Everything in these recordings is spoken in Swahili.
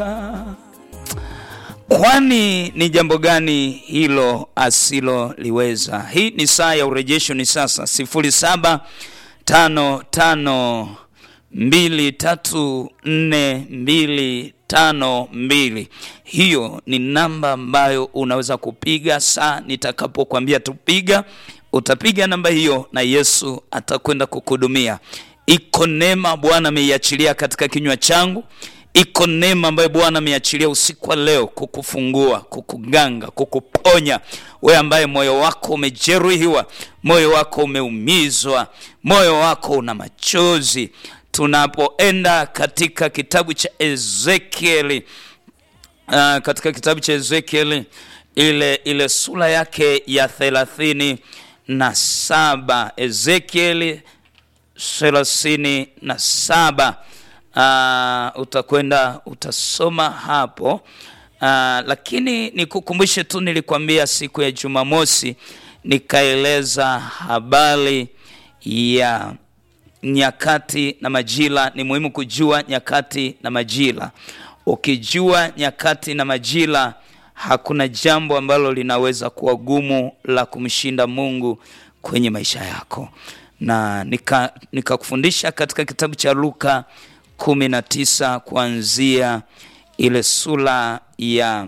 Kwani ni jambo gani hilo asiloliweza? Hii ni saa ya urejesho, ni sasa sifuri saba tano tano mbili tatu nne mbili tano mbili. Hiyo ni namba ambayo unaweza kupiga saa nitakapokuambia tupiga, utapiga namba hiyo na Yesu atakwenda kukuhudumia. Iko neema Bwana ameiachilia katika kinywa changu iko neema ambayo Bwana ameachilia usiku wa leo kukufungua, kukuganga, kukuponya wewe ambaye moyo wako umejeruhiwa, moyo wako umeumizwa, moyo wako una machozi. Tunapoenda katika kitabu cha Ezekieli, uh, katika kitabu cha Ezekieli ile ile sura yake ya thelathini na saba Ezekieli thelathini na saba Uh, utakwenda utasoma hapo uh, lakini nikukumbushe tu, nilikwambia siku ya Jumamosi nikaeleza habari ya nyakati na majira. Ni muhimu kujua nyakati na majira. Ukijua nyakati na majira, hakuna jambo ambalo linaweza kuwa gumu la kumshinda Mungu kwenye maisha yako, na nikakufundisha nika katika kitabu cha Luka kumi na tisa kuanzia ile sura ya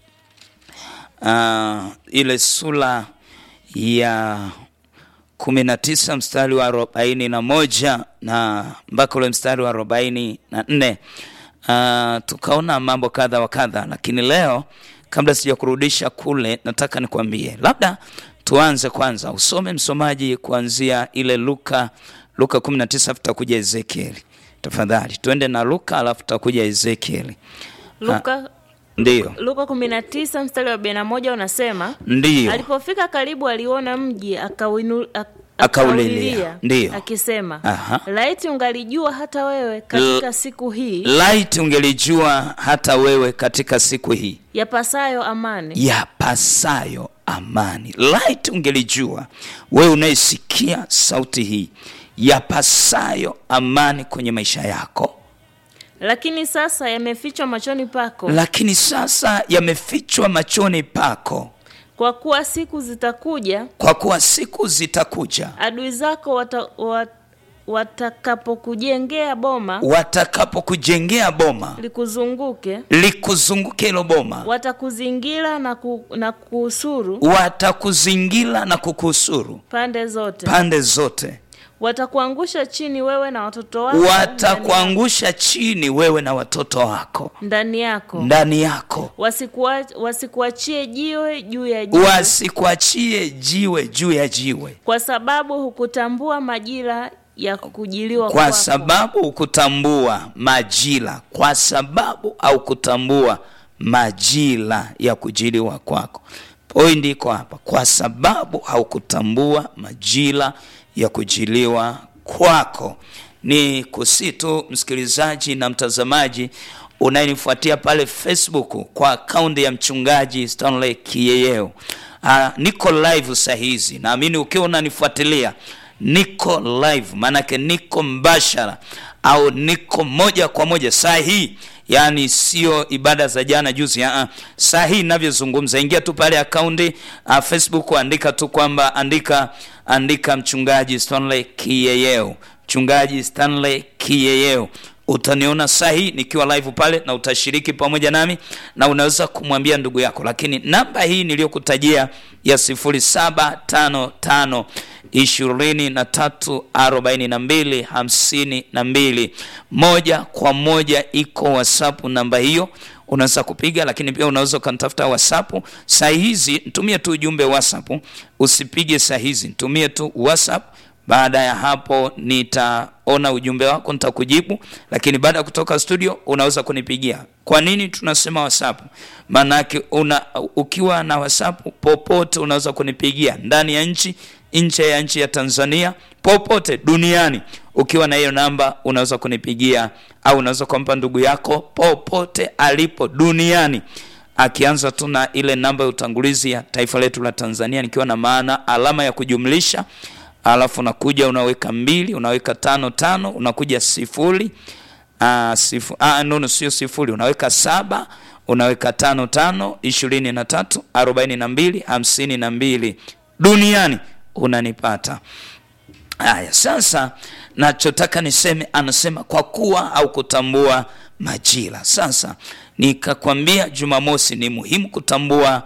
uh, ile sura ya kumi na tisa mstari wa arobaini na moja na mpaka ule mstari wa arobaini na nne uh, tukaona mambo kadha wa kadha, lakini leo kabla sija kurudisha kule, nataka nikwambie, labda tuanze kwanza, usome msomaji kuanzia ile Luka Luka 19 tutakuja Ezekieli. Tafadhali tuende na Luka alafu tutakuja Ezekieli. Luka Ndiyo, Luka 19 mstari wa 41 unasema, ndiyo, alipofika karibu aliona mji akawinu, ak, Akaulilia. Ndiyo. akisema, Aha. laiti ungalijua hata wewe katika siku hii laiti ungelijua hata wewe katika siku hii yapasayo amani yapasayo amani. Laiti ungelijua wewe unayesikia sauti hii yapasayo amani kwenye maisha yako, lakini sasa yamefichwa machoni pako, lakini sasa yamefichwa machoni pako, kwa kuwa siku zitakuja kwa kuwa siku zitakuja adui zako wata, wat, watakapokujengea boma watakapokujengea boma likuzunguke, likuzunguke hilo boma, watakuzingira na, ku, na kuusuru watakuzingira na kukusuru pande zote, pande zote, watakuangusha chini wewe na watoto wako watakuangusha chini wewe na watoto wako ndani yako, ndani yako, wasikuwa- wasikuachie jiwe juu ya jiwe, wasikuachie jiwe juu ya jiwe, kwa sababu hukutambua majira ya kujiliwa kwa kwako. sababu hukutambua majira, kwa sababu au kutambua majira ya kujiliwa kwako. Pointi iko hapa, kwa sababu haukutambua majira ya kujiliwa kwako. Ni kusitu msikilizaji na mtazamaji unayenifuatia pale Facebook kwa akaunti ya mchungaji Stanley Kiyeyeo. Uh, niko live saa hizi, naamini ukiwa unanifuatilia niko live, maanake niko mbashara au niko moja kwa moja saa hii, yaani sio ibada za jana juzi. Uh, saa hii ninavyozungumza, ingia tu pale akaunti uh, Facebook, andika tu kwamba andika andika mchungaji Stanley Kiyeyeo, mchungaji Stanley Kiyeyeo utaniona saa hii nikiwa live pale na utashiriki pamoja nami na unaweza kumwambia ndugu yako, lakini namba hii niliyokutajia ya sifuri saba tano tano ishirini na tatu arobaini na mbili hamsini na mbili moja kwa moja iko WhatsApp namba hiyo unaweza kupiga, lakini pia unaweza ukanitafuta WhatsApp saa hizi. Nitumie tu ujumbe WhatsApp, usipige saa hizi, nitumie tu WhatsApp. Baada ya hapo nitaona ujumbe wako, nitakujibu. Lakini baada ya kutoka studio unaweza kunipigia. Kwa nini tunasema WhatsApp? Maanake una ukiwa na WhatsApp popote unaweza kunipigia, ndani ya nchi, nje ya nchi ya Tanzania, popote duniani. Ukiwa na hiyo namba unaweza kunipigia, au unaweza kumpa ndugu yako popote alipo duniani akianza tu na ile namba ya utangulizi ya taifa letu la Tanzania, nikiwa na maana alama ya kujumlisha alafu unakuja unaweka mbili unaweka tano tano unakuja sifuri uh, sifu, uh, nono sio sifuri unaweka saba unaweka tano tano ishirini na tatu arobaini na mbili hamsini na mbili duniani unanipata haya sasa nachotaka niseme anasema kwa kuwa au kutambua majira sasa nikakwambia jumamosi ni muhimu kutambua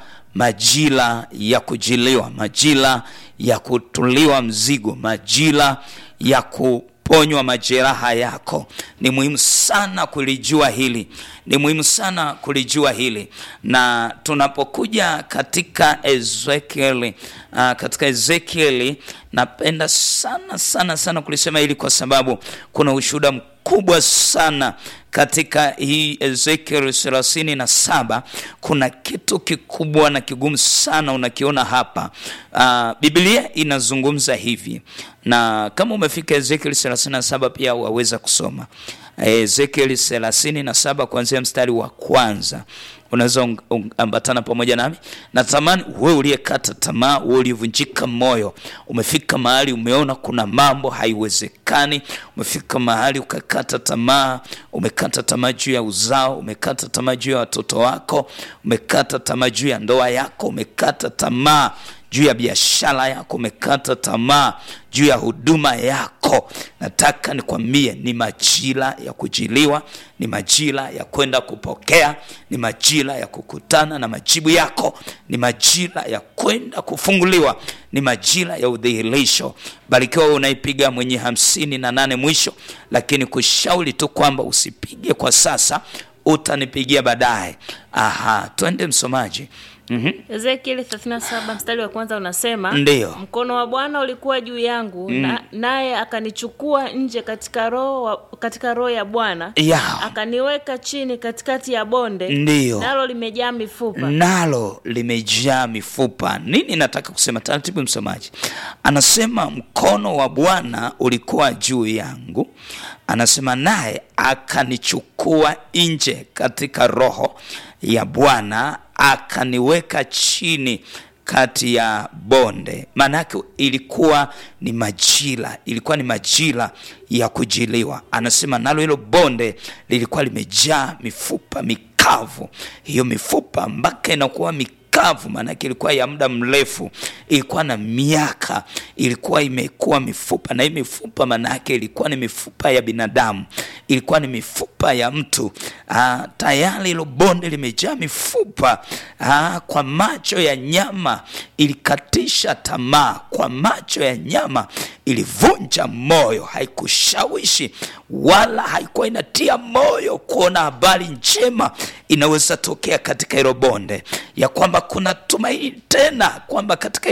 majira ya kujiliwa majira ya kutuliwa mzigo majira ya kuponywa majeraha yako ni muhimu sana kulijua hili ni muhimu sana kulijua hili na tunapokuja katika ezekieli uh, katika ezekieli napenda sana sana sana kulisema hili kwa sababu kuna ushuhuda mkubwa sana katika hii ezekiel thelathini na saba kuna kitu kikubwa na kigumu sana unakiona hapa uh, biblia inazungumza hivi na kama umefika ezekiel thelathini na saba pia waweza kusoma ezekiel thelathini na saba kuanzia mstari wa kwanza unaweza ambatana pamoja nami natamani we uliyekata tamaa we uliyevunjika moyo umefika mahali umeona kuna mambo haiwezekani umefika mahali ukakata tamaa umekata tamaa juu ya uzao umekata tamaa juu ya watoto wako umekata tamaa juu ya ndoa yako umekata tamaa juu ya biashara yako umekata tamaa juu ya huduma yako nataka nikwambie ni majira ya kujiliwa ni majira ya kwenda kupokea ni majira ya kukutana na majibu yako ni majira ya kwenda kufunguliwa ni majira ya udhihirisho barikiwa unaipiga mwenye hamsini na nane mwisho lakini kushauri tu kwamba usipige kwa sasa utanipigia baadaye aha twende msomaji mm-hmm. ezekieli 37 mstari wa kwanza unasema Ndiyo. mkono wa bwana ulikuwa juu yangu na, naye akanichukua nje katika roho wa- katika roho ya bwana ya akaniweka chini katikati ya bonde Ndiyo. nalo limejaa mifupa nalo limejaa mifupa nini nataka kusema taratibu msomaji anasema mkono wa bwana ulikuwa juu yangu anasema naye akanichukua nje katika roho ya bwana akaniweka chini kati ya bonde maana yake ilikuwa ni majira ilikuwa ni majira ya kujiliwa anasema nalo hilo bonde lilikuwa limejaa mifupa mikavu hiyo mifupa mpaka inakuwa mikavu maanake ilikuwa ya muda mrefu ilikuwa na miaka ilikuwa imekuwa mifupa na hii mifupa maanake ilikuwa ni mifupa ya binadamu ilikuwa ni mifupa ya mtu Aa, tayari hilo bonde limejaa mifupa Aa, kwa macho ya nyama ilikatisha tamaa kwa macho ya nyama ilivunja moyo haikushawishi wala haikuwa inatia moyo kuona habari njema inaweza tokea katika hilo bonde ya kwamba kuna tumaini tena kwamba katika